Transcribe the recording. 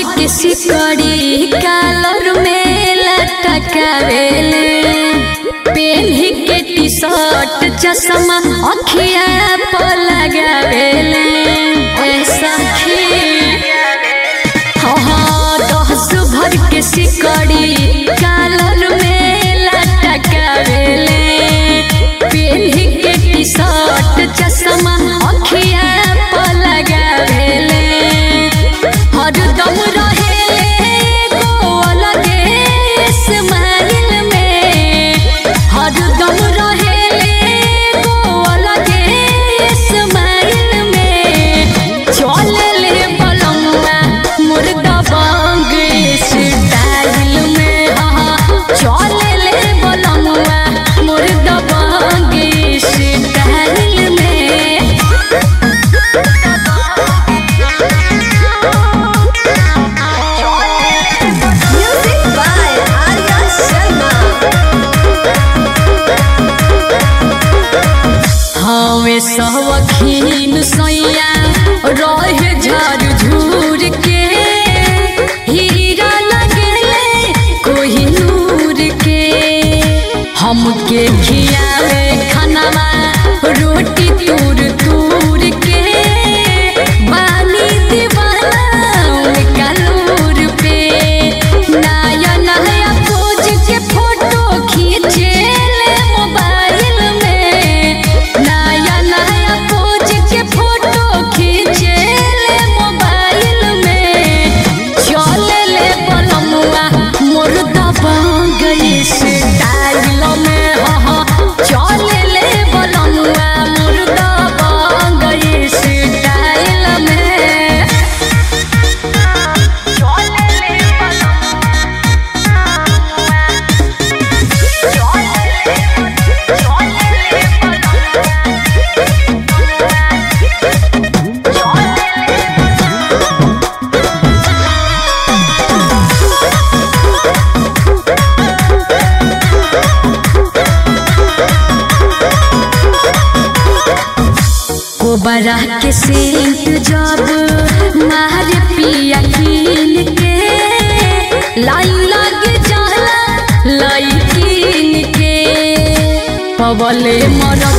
के सिकड़ी कालर में लटकावेले पेन्ही के टी शर्ट चश्मा अखिया पर लगावेले ऐसा हाँ दस भर के सिकड़ी कालर में लटकावेले पेन्ही के टी शर्ट चश्मा अखिया पर लगावेले हरदम रहेले गो अलगे स्माइल में हरदम रहेले गो अलगे स्माइल में चलेले बलमुआ मुर्गा बांग स्टाइल में हाँ चलेले बलमुआ मुर्गा बांग स्टाइल में Music by Arya Sharma. हवे सवखीन सैया रहे झार झूर के हीरा लगेले कोही नूर के हमके खियावे खानावा रोटी तूर तूर के बानी दीवाना उनका नूर पे नया नया पोज के फोटो खींचेले मोबाइल में नया नया पोज के फोटो खींचेले मोबाइल में चलेले बलमुआ मोर दबा गई स्टाइल में हाँ चलेले बलमुआ मोर दबा गई स्टाइल में कोबरा के सेंट जब मार पिया कीन के लाइन लग जाला लाई कीन के पवले मरद